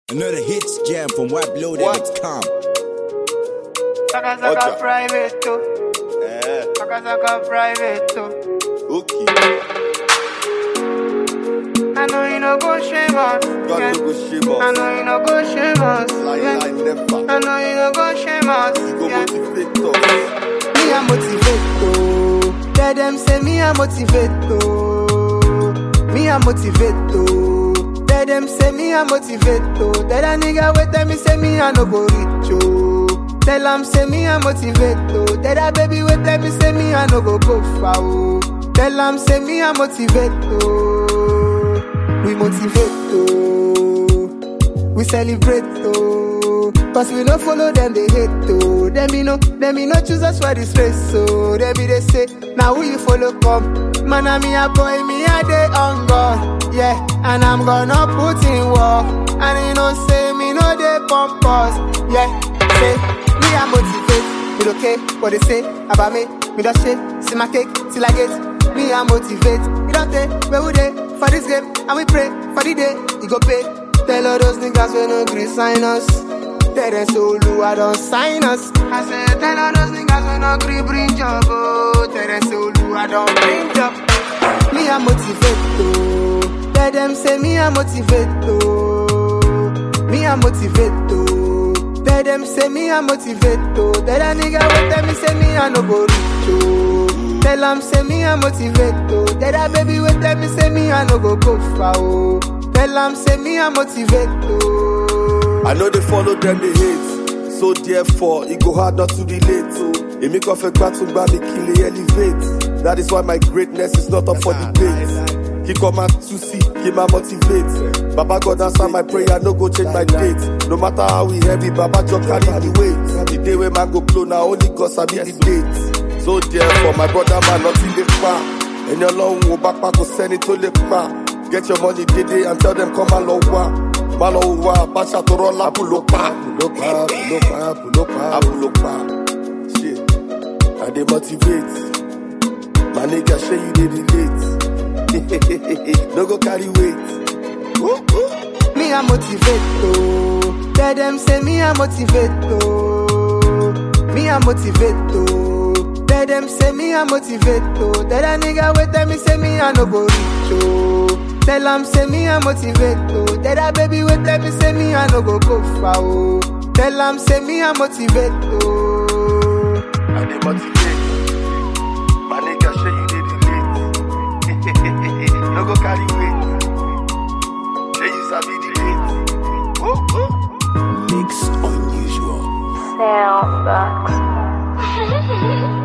Another hits jam from WebLoaded.com. Saka saka Oja. private too. Eh, Saka saka private too. okay. I know you no go shame us. God yeah. no go shame I us. know you no go shame us. Lie, yeah. lie, never. I know you no go shame us. You go yeah. motivate us. Me a motivate to. Tell them say me a motivate to. Me a motivate to. Tell them say me a motivate to. Tell a nigga wait tell me say me a no go reach yo. Tell them say me a motivate to. Tell a baby wait tell me say me a no go go far oh. Tell them say me a motivate to. We motivate to. We celebrate to. Cause we no follow them, they hate to. Them me no, them me no choose us for this race. So they be they say, now who you follow come? Man, I me a boy, me a day on God. Yeah, and I'm gonna put in war. And you know say me no they pump us. Yeah, say me a motivate. It okay what they say about me. Me don't shit, see my cake till I get. Me a motivate. You don't take where we dey for this game, and we pray for the day you go pay. Tell all those niggas we no gree sign us. Tell them so I don't sign us. I said tell all those niggas we no gree bring job. Oh, tell them so I don't bring job. Me a motivate to. Tell them say me a motivate to. Me a motivate to. Tell them say me a motivate to. Tell a nigga what tell me say me a no go reach oh. Tell them say me a motivate to. Tell a baby what tell me say me a no go go far oh. Tell them say me a motivate to. I know they follow them, they hate. So therefore, it go hard not to relate. It make off a battle by me kill it, elevate. That is why my greatness is not up for debate. He come out to see, he my motivate. Baba God answer my prayer, no go change my date. No matter how we heavy, Baba just carry the weight. The day when man go blow, now only God sabi the date. So therefore, my brother man, nothing they pa. And your long wo back back go send it to the pa. Get your money, did and tell them come along wa. Malo wa, basha to roll up, pull up, pull up, pull up, pull up, pull up, Shit, I dey motivate. My nigga, say you dey relate. no go carry weight. Woo, woo. Me a motivate to. Tell them say me a motivate to. Me a motivate to. Tell them say me a motivate to. Tell a nigga wait tell me say me a no go reach oh. Tell them say me a motivate to. Tell a baby wait tell me say me a no go go far oh. Tell them say me a motivate to. I dey motivate. My nigga, say you dey relate. no go carry weight. Say you sabi the date. Woo, woo. Mix unusual. Sound box.